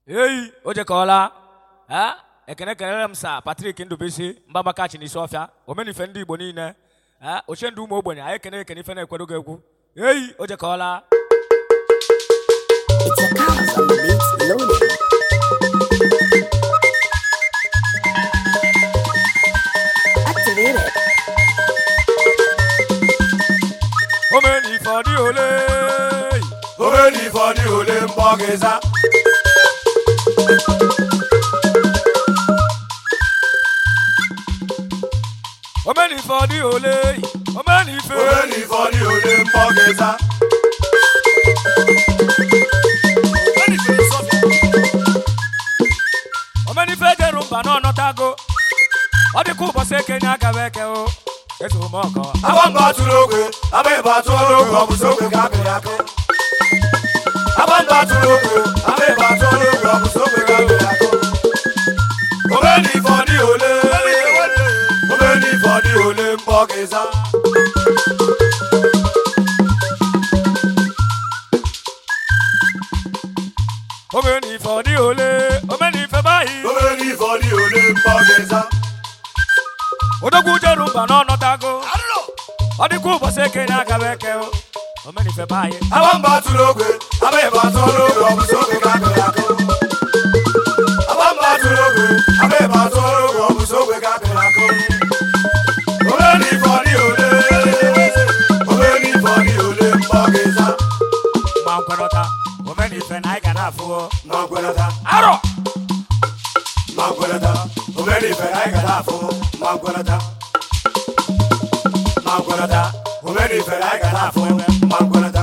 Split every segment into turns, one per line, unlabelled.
eyi o jekọọla a ekene kelere m sa patrik ndụbisi mbabakachi n'isi ọfịa omenife ndị igbo niile a ochie ndị ụmụ ogbenye anyị ekene ekene ife na-ekwedo gị egwu eyi o jekọọla
It's a cause on the beats loaded. Activated.
omenife ọ dị ole
omenife ọ dị ole mkpọ gị za
omenife ọ dị ole omenife
omenife ọ dị ole mkpọ gị za
omenife jeru mba n'ọnọtago ọ dịka ụbọchị ekenye agaba eke o etughị m ọkọ
agba mba atụrụ ogwe agba ịba atụrụ ogwe ọ bụzi ogwe ka akịrị akị agba mba atụrụ ogwe agba ịba atụrụ ogwe ọ bụzi ogwe ka akịrị akị omenife ọ dị ole omenife ọ dị ole mkpọ gị za
omenife ọ dị ole omenife baghị
omenife ọ dị ole mkpọ gị za
odogwu jeru mba n'ọnọtago ọ dịka ụbọchị ekenye agaba eke o omenife baghị
agba mba atụrụ ogwe agba ịba atụrụ ogwe ọ bụzi ogwe ka akịrị akị agba mba atụrụ ogwe agba ịba atụrụ ogwe ọ bụzi ogwe ka akịrị akị omenife ọ dị ole omenife ọ dị ole mkpọ gị za
ma nkwenọta omenife na anyị ga na-afụo
ma nkwenata
arọ
ma nkwenata omenife na anyị ga na-afụ ma nkwenata ma nkwenata omenife na anyị ga na-afụ ma nkwenata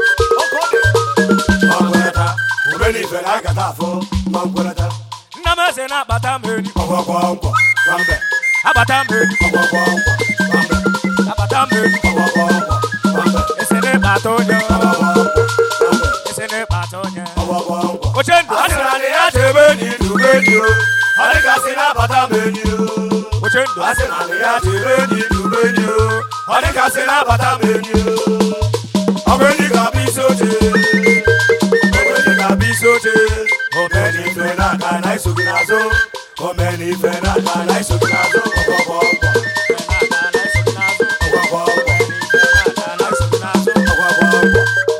ma nkwenata omenife na anyị ga na-afụ ma nkwenata
nna m eze na-akpata m enyi
ọgwọgwọ nkwọ nwambe
abata m enyi
ọgwọgwọ nkwọ nwambe
abata m enyi
ọgwọgwọ nkwọ nwambe
ese na-ekpata onye
ọgwọgwọ nkwọ nwambe
ese na-ekpata onye
ọgwọgwọ nkwọ
oche ndụ
a
a
sị
sịrị
na ndị ya chebe enyi dube enyi o ọ dịgasị na-abata m enyi o
oche ndụ a
a sị na ndị ya chere enyi dube enyi o ọ dịgasị na-abata m enyi o ọ bụ enyi ga-abụ isi oche ọ bụ enyi ga-abụ isi oche omenife n'aka na iso gị n'azụ omenife n'aka na iso gị n'azụ ọgbọgbọ ọgbọ ọgbọgbọ ọgbọ ọgbọgbọ ọgbọ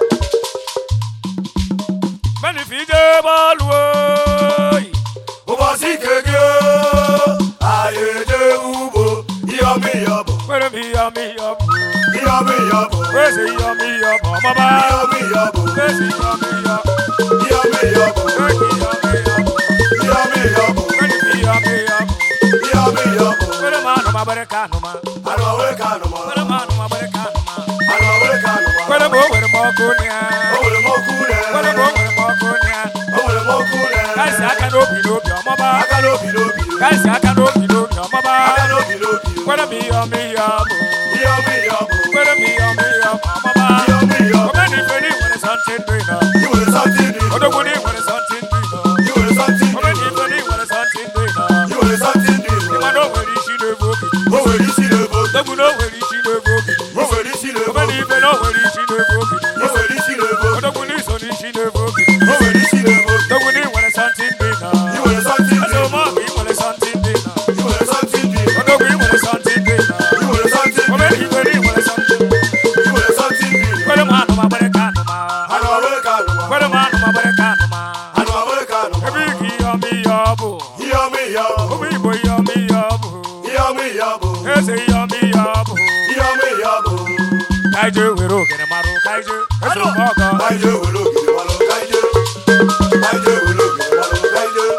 menife ije bọọlụ oyi
ụbọchị nke gị o, anyị eje ugbo ihe ọma ihe ọ bụ
kwere m ihe ọma ihe ọ bụ
ihe ọma ihe ọ bụ
kwezi ihe ọma ihe ọ bụ ọmaba
ihe ọma ihe ọ bụ
kwezi ihe ọma ihe ọ bụ
ihe ọma ihe ọ bụ
kwezi ihe ọma ihe ọ bụ
ihe ọma ihe ọ bụ
kwezi ihe ọma ihe ọ bụ
ihe ọma ihe ọ bụ
kwere m anụ ma gbere ka anụ ma
anụ ọwere ka anụ ma
kwere m anụ ma gbere ka anụ ma
anụ ọwere ka anụ ma
kwere m o nwere m ọkụ nya
o nwere m okwu ure
kwere m o nwere m ọkụ nya
o nwere m okwu ure
kaisi aka n'obi n'obi ọmaba
aka n'obi n'obi
kaisi aka n'obi n'obi ọmaba
aka n'obi n'obi
kwere m ihe ọma ihe ọ bụ
ihe ọma ihe ọ bụ
kwere m ihe ọma ihe ọ bụ ọmaba
ihe ọma ihe ọ bụ
omenife ni nwere sọntị ndụ ịnọ
i nwere something dị
odogwu ni nwere sọntị ndụ ịnọ
i nwere something dị
omenife ni nwere sọntị ndụ ịnọ
i nwere something dị
ịma na o nwere isi n'ebe obi
o nwere isi n'ebe obi
odogwu na o nwere isi n'ebe obi
o nwere isi n'ebe obi
omenife na o nwere isi n'ebe obi
o nwere isi n'ebe obi
odogwu na iso n'isi n'ebe obi
o nwere isi n'ebe obi
odogwu na ị nwere sọntị ndụ ịnọ
i nwere something dị
eze ụmụọgụ ị nwere sọntị ndụ ịnọ
i nwere something dị
odogwu ị nwere sọntị ndụ ịnọ
i nwere something dị
omenife na ị nwere sọntị ndụ
i nwere something dị
kwere m anụ ma gbere ka anụ ma
anụ ọwere ka anụ ma
kwere m anụ ma gbere ka anụ ma
anụ ọwere ka anụ ma
ebe ị ga ihe ọma ihe ọ bụ
ihe ọma ihe ọ bụ
ụmụ igbo ihe ọma ihe ọ bụ
ihe ọma ihe ọ bụ
eze ihe ọma ihe ọ bụ
ihe ọma ihe ọ bụ
ka anyị jee were ogene mara ka anyị jee eze ụmụ ọgọ
ka anyị jee were ogiri malụ ka anyị jee ka anyị jee were ogiri malụ ka anyị jee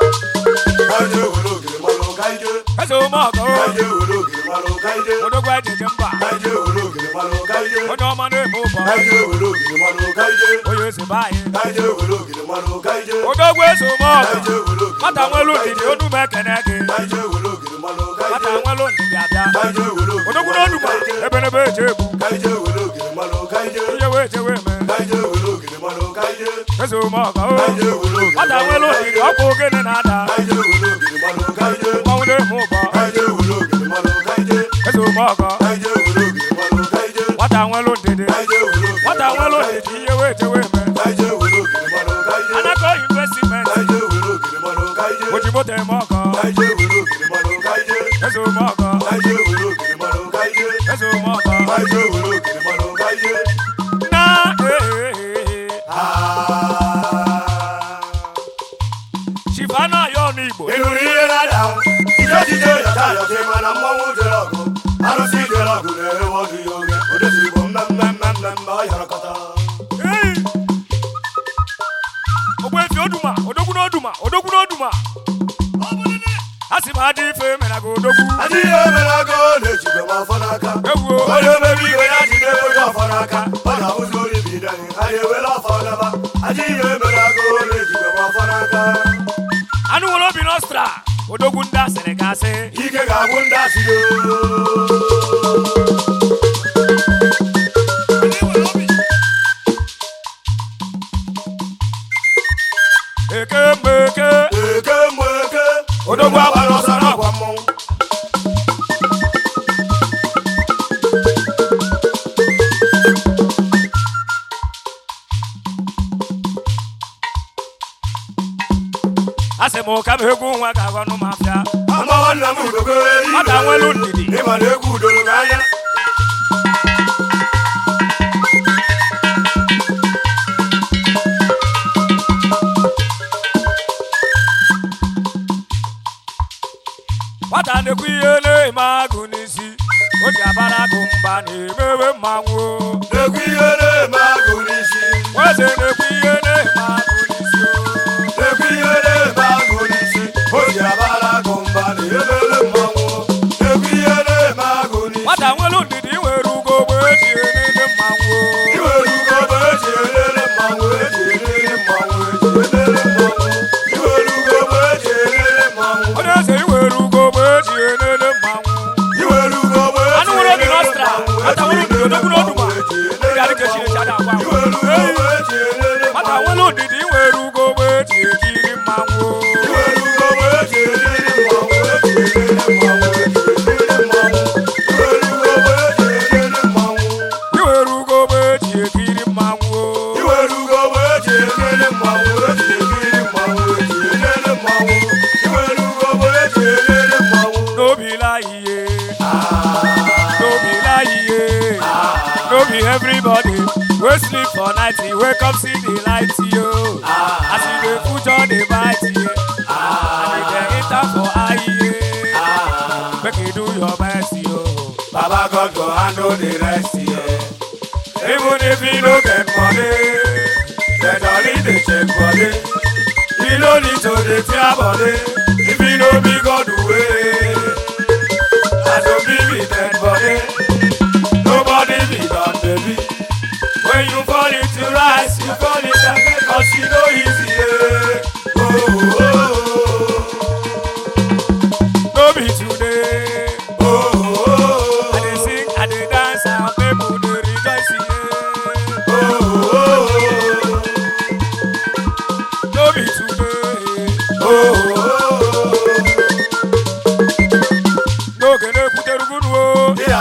ka anyị jee were ogiri malụ ka anyị jee
eze ụmụ ọgọ
ka anyị jee were ogiri malụ ka anyị jee
odogwu anyị jeje mba
ka anyị jee were ogiri malụ ka anyị jee
onye ọma na-eme ụbọ
ka anyị jee were ogiri malụ ka anyị jee
onye eze be anyị
ka anyị jee were ogiri malụ ka anyị jee
odogwu eze ụmụ
ka
ọgọ
anyị jee were ogiri
nwata
malụ
nwelu
ka anyị
ndidi
jee
onu m ekene gị
ka anyị jee were ogiri malụ ka anyị
nwata
jee
nwelu ndidi abịa
ka anyị jee were ogiri
odogwu
malụ
n'onu
ka anyị jee
ebenebe eje egbu
ka anyị jee were ogiri malụ ka anyị jee
ihe wee jewe eme
ka anyị jee were ogiri malụ ka anyị jee
eze ụmụ ọgọ
ka anyị jee were ogiri
nwata nwelu ndidi ọkwa ogene na-ada
ka anyị jee were ogiri malụ ka anyị jee
mmanwụ na-eme ụbọ
ka anyị jee were ogiri malụ ka anyị jee
eze ụmụ ọgọ
ka anyị jee were ogiri malụ ka anyị jee
nwata nwelu ndidi
ka anyị jee were ogiri
nwata nwelu ndidi ihe wee jewe eme
ka anyị jee were ogiri malụ ka anyị jee
anakọ investment
ka anyị jee were ogiri
oji moto eme ọkọ
Kaije were ogiri mmanụ kaije.
eze ome ọkọ
Kaije were ogiri mmanụ kaije.
eze ome ọkọ
Kaije were ogiri mmanụ kaije.
na ee
Ah.
chifana ya ọnụ igbo
Ị nụrụ ihe na-ada ahụ? Ije ejije yọta yọta ịma na mmọnwụ jere ọgụ. Arụsị jere ọgụ na-ewe ọdụ ya oge. Odeziri bụ mmemme mmemme mmemme ọ yọrọkọta.
Ei! ogbefi oduma odogwu n'oduma odogwu n'oduma a sị m adị ife mere ga odogwu
Adịghị emere agụ na-ejide m afọ n'aka.
ewuo
onye omebe iwe ya jide onye ọfọ n'aka ọ ga-abụzi onye bidani anyị ewere ọfọ naba adịghị emere agụ na-ejide m afọ n'aka
anụ nwere obi n'ọstra odogwu ndị asịrị gasị
ike ga-agwụ ndị asịrị
eke mgbe eke
eke mgbe eke odogwu agbara ọsọ n'agwa mmọnwụ
a sị m ka m egwu nwa ga-agwa nụ m afịa
amawa nna m udogo
nwata nwelu ndidi
ịma na egwu udoro gị anya
nwata na-ekwu ihe na-eme agụ n'isi o ji abara agụ mba na-emewe mmanwụ
na-ekwu ihe na-eme agụ n'isi
nweze na-ekwu ihe na-eme agụ n'isi o.
na-ekwu ihe na-eme agụ n'isi o ji abara agụ mba na emere mmanwụ na-ekwu ihe na-eme agụ n'isi
nwata nwelu ndidi nwere ugo mgbe eji enene mmanwụ
iwere ugo bụ eji elele mmanwụ eji elele mmanwụ eji elele mmanwụ iwere ugo bụ eji elele mmanwụ
onye eze iwere ugo mgbe eji enene mmanwụ
iwere ugo bụ eji
Anụ nwere obi
elele
n'ọstra,
mmanwụ
nwata nwere
eji
ndidi odogwu
elele
n'oduma.
mmanwụ eji
Ị ga-adị
elele
ka Chineke a na-agwa agwa.
iwere ugo
Ei!
bụ eji elele
nwata
mmanwụ
nwelu ndidi nwere ugo mgbe eji ekiri mmanwụ
iwere ugo bụ eji elele mmanwụ eji elele mmanwụ eji elele mmanwụ iwere ugo bụ eji elele mmanwụ
iwere ugo mgbe eji ekiri mmanwụ
iwere ugo bụ eji elele mmanwụ eji elele mmanwụ eji elele mmanwụ iwere ugo bụ eji elele mmanwụ
n'obi la ihe n'obi la ihe no be everybody wey sleep for night e wake up see the light yo as e dey future dey bite ye and e dey enter for eye ye make you do your best yo.
Baba God go handle the rest here. Even if you no get money, the dolly dey check body. You no need to dey tear body. If you no be God way, as you be be dead body. Nobody be done baby. When you fall into rise, you fall into again cause you no easy. Yeah. Oh, oh,
no be today
oh, oh, oh,
i dey sing i dey dance and people dey rejoice ye
oh, oh,
no be today
oh, oh, oh.
n'oge na-ekwutere ugunu o.
Ya,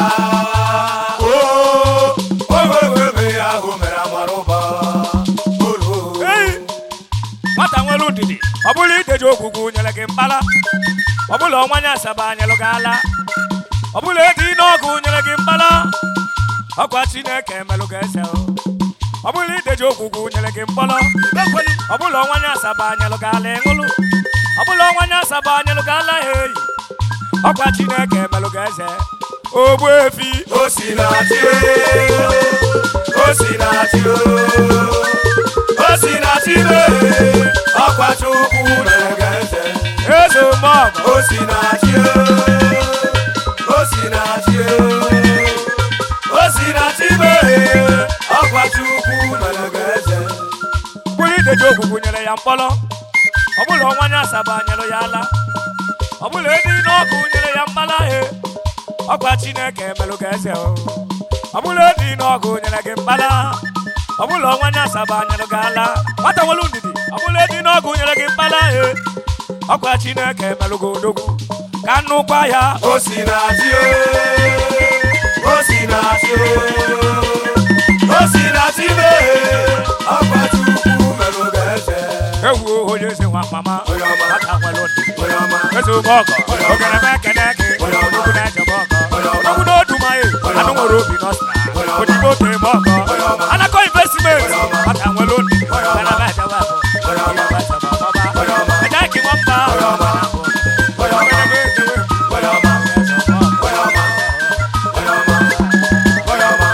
oh, ogwegwebe ya ahụ mere amara ụba. Oh, oh.
Ei! nwata nwere ndidi ọ bụrụ ideji ogwugwu nyere gị mkpala ọ bụla ọnwanye asaba nyelụ gị ala ọ bụla ego n'ọgụ nyere gị mkpala ọkwa chineke melụ gị eze o. ọ bụla ideji ogwugwu nyere gị mkpọrọ ọ bụla ọnwanye asaba nyelụ gị ala ịṅụlụ ọ bụla ọnwanye asaba nyelụ gị ala ha eyi ọkwa chineke melụ gị eze ogbu efi
O si na chi o, o si na chi o, o si na chi o, ọkwa Chukwu mere gị eze.
eze mọgọ
O si na chi o, o si na chi o, o si na chi o, ọkwa Chukwu mere gị eze.
bụrụ ideji ogwugwu nyere ya mkpọrọ ọ bụla ọnwanye asaba nyelụ ya ala ọ bụla edi n'ọgụ nyere ya mkpala he ọkwa chineke melụ gị eze o ọ bụla edi n'ọgụ nyere gị mkpala ọ bụla ọnwanye asaba nyelụ gị ala nwata nwelu ndidi ọ bụla edi n'ọgụ nyere gị mkpala he ọkwa chineke melụ gị odogwu ka nnukwa ya
O si na chi o, o si na chi o, o si na chi o, ọkwa Chukwu mere gị eze.
ewu odogwu onye eze nwa mama
Onye ọma.
nwata nwere ndidi
onye ọma
eze ụmụ ọgọ ogene m ekene gị
Onye ọma.
odogwu na-ejebe ọgọ
Onye ọma.
odogwu n'odumaye
Onye
anụ
ọma.
nwere obi n'ọstra
Onye ọma.
odibo tere m ọgọ
Onye ọma.
anakọ investment
Onye ọma.
nwata nwere ndidi
Onye ọma.
ogene m ejebe ọgọ
Onye ọma. Onye ọma.
Ẹ̀dá kí wọ́n bá
Onye ọma. Onye ọma. onye ọma onye ọma onye ọma onye ọma onye ọma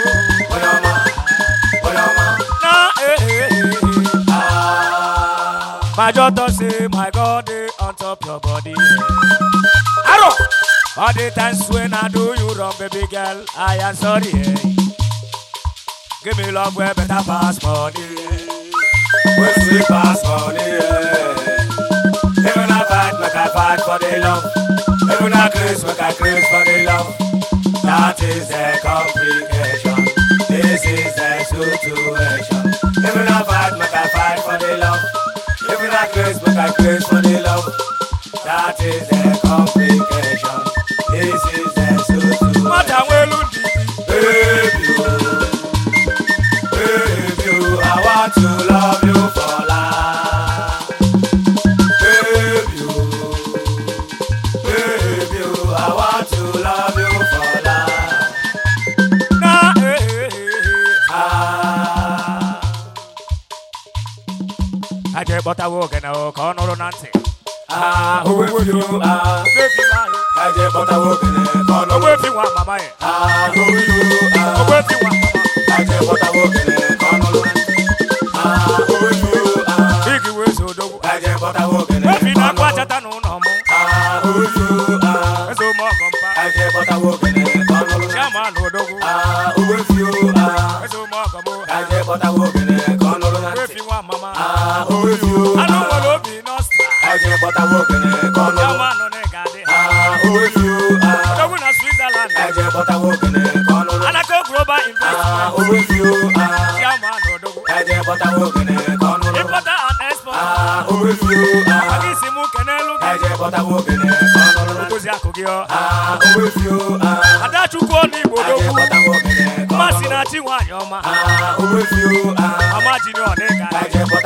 onye ọma Ah.
My daughter say, my God, they on top your body. Arrow! All the times when I do you wrong, baby girl, I am sorry. eh. Give me love where better pass money.
When sweet pass money, yeah. Even I fight, make I fight for the love. Even I craze, make I craze for the love. That is the complication. This is the situation. Even I fight, make I fight for the love. Even I craze, make I craze for the love. That is the complication. This is the situation.
Mata welu ndidi.
Baby, oh, baby, oh, I want to love you for life. Baby, oh, baby, oh, I want to love you for life.
Na eh eh eh eh.
Ah,
Aje bọta wo gana o ka ọ nụrụ na ntị.
ah, who will you, ah,
Ogbefi ma ye.
kaje bota wogene kono.
Ogbefi nwa mama ye.
Ah, who will you, ah,
Ogbefi nwa mama.
kaje bota wogene kono. Ah, who will you, ah,
Bigi wezo odogwu.
kaje bota wogene
Ogbefi na akwa
kono.
chata n'ụlọ mụ.
Ah, who will you, ah,
Eze ụmụ ọgọ mpa.
kaje bota wogene kono.
Chairman odogwu.
Ah, who will you, ah,
Eze ụmụ ọgọ mụ.
kaje bota wogene kono.
Ogbefi nwa mama.
Ah, who will you,
Anụ
ah,
nwere obi n'ọstra.
kaje bota wogene kono.
Chairman nọ n'ịga dị.
Ah, who will you, ah,
Odogwu na Switzerland.
kaje bota wogene kono.
Anako Global
Ah,
Investment.
who will you, ah,
Chairman odogwu.
kaje bota wogene kono.
Importer and exporter.
Ah, who will you, ah,
Maka isi mụ kenelu gị.
kaje bota wogene kono.
Ogozi akụ gị ọ.
Ah, who will you, ah,
Adachukwu ọnụ Igbo
kaje
odogwu.
bota wogene kono.
Mmasị na chi nwaanyị ọma.
Ah, who will you, ah,
Mama ji ni ọ n'ịga dị.
kaje bota